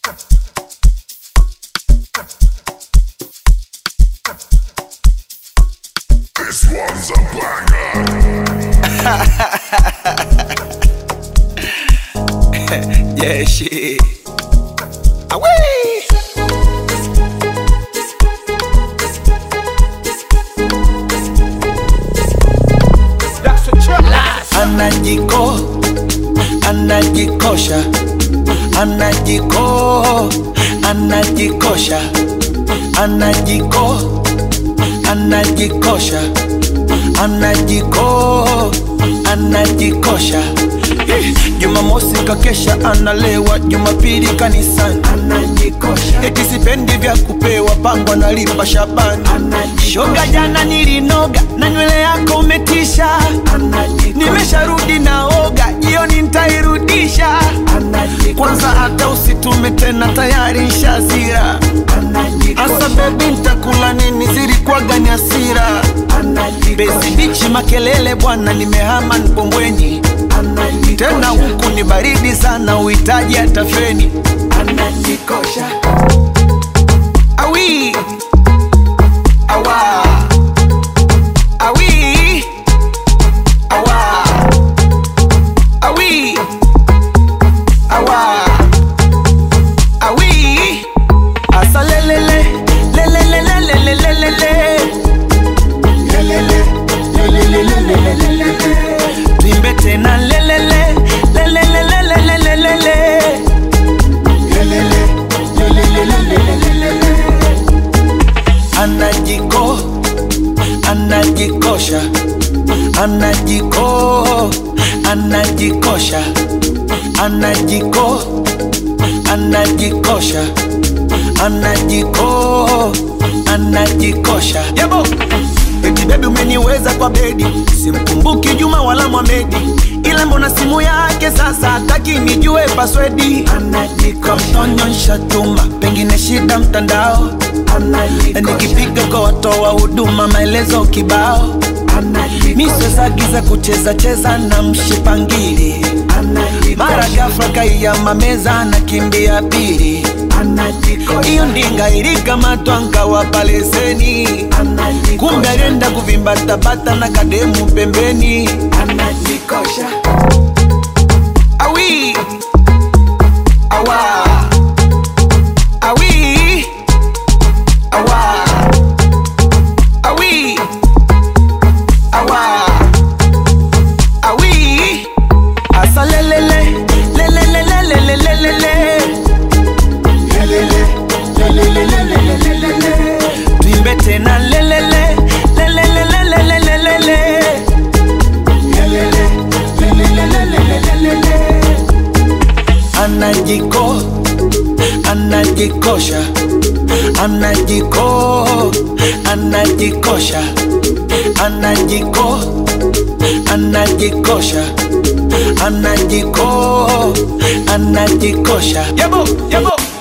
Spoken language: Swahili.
This one's a banger. Yeah, shit. Away. Anajiko, anajikosha, anajiko, anajikosha, anajiko, anajikosha, anajiko, anajikosha. Eh, Jumamosi kakesha analewa, Jumapili kanisani anajikosha. Eti sipendi vya kupewa, pango analipa Shabani shoga. Jana nilinoga na nywele yako umetisha, nimesharudi naoga, jioni ntairudisha. Kwanza hata usitume tena, tayari nshazira. Asa bebi, ntakula nini? Zilikuwaga ni hasira. Bezi bichi makelele bwana, nimehama Mbombweni tena huku ni baridi sana, uhitaji hata feni. Anajikosha awi awa awi awa awi awa awi asa lelele lelele lelele lelele lelele lelele lelele tuimbe tena lelele lelele lelele lelele anajiko anajikosha anajiko anajikosha anajiko anajikosha anajiko anajikosha yabo eti bebi umeniweza kwa bedi simkumbuki juma wala mwamedi ila mbona simu yake sasa hataki nijue paswedi anajikonyonsha tuma pengine shida mtandao nikipiga kwa watoa huduma maelezo kibao misezagiza kucheza cheza na mshipangili mara gafla kaiyama meza na kimbia pili iyo ndinga ilikamatwa nkawapa leseni kumbe alienda kuvimbatabata na kademu pembeni anajikosha awi awa awi awa awi awa awi asa lelele lelele lelele lelele tuimbe tena lelele lelele lelele lelele anajiko anajikosha anajiko anajikosha anajiko anajikosha anajiko anajikosha yabo yabo